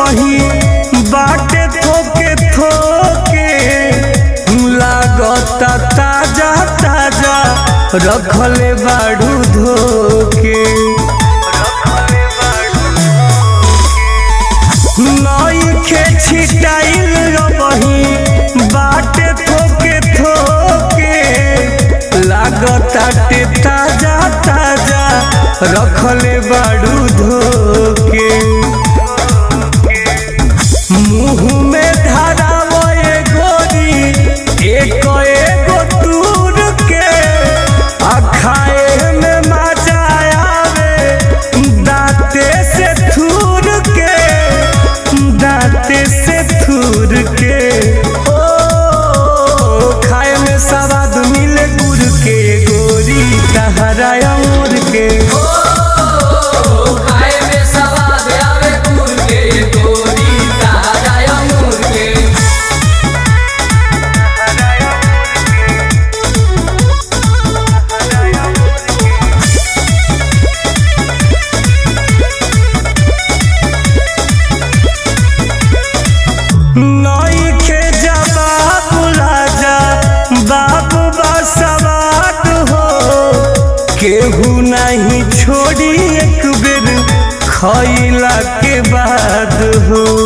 बही बाटे थोके थोके लागता ताजा ताजा रखले बाड़ू धोके नईखे छिटाइल बही बाटे थोके थोके लागताटे ताजा ताजा रखले बाड़ू धोके मुँह में धरावो ए गोरी एक एगो दूर के आ खाए में मजा आवे दांते से थूर के दांते से थूर के ओ खाए में स्वाद मिले गुड़ के गोरी तहरा अमूर के खाए में सवाद आवे गुड़ के गोरी ताजा अंगूर के नईखे जवाब राजा बाबू बसवात हो केहू नहीं छोड़ी एक बेर खैला के बाद हो